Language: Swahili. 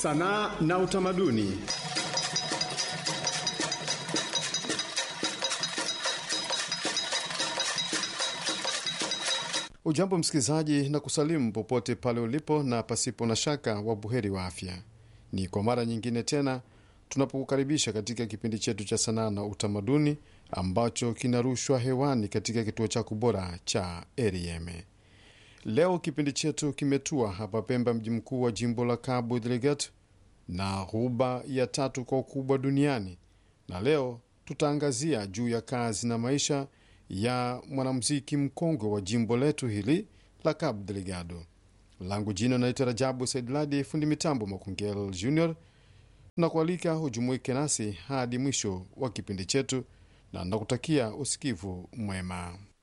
sanaa na utamaduni. Ujambo msikilizaji, na kusalimu popote pale ulipo, na pasipo na shaka wa buheri wa afya. Ni kwa mara nyingine tena tunapokukaribisha katika kipindi chetu cha sanaa na utamaduni ambacho kinarushwa hewani katika kituo chako bora cha RFM. Leo kipindi chetu kimetua hapa Pemba, mji mkuu wa jimbo la Cabo Delgado na ghuba ya tatu kwa ukubwa duniani, na leo tutaangazia juu ya kazi na maisha ya mwanamuziki mkongwe wa jimbo letu hili la Cabo Delgado. Langu jina naitwa Rajabu Saidladi, fundi mitambo Makungel Junior, na kualika hujumuike nasi hadi mwisho wa kipindi chetu, na nakutakia usikivu mwema.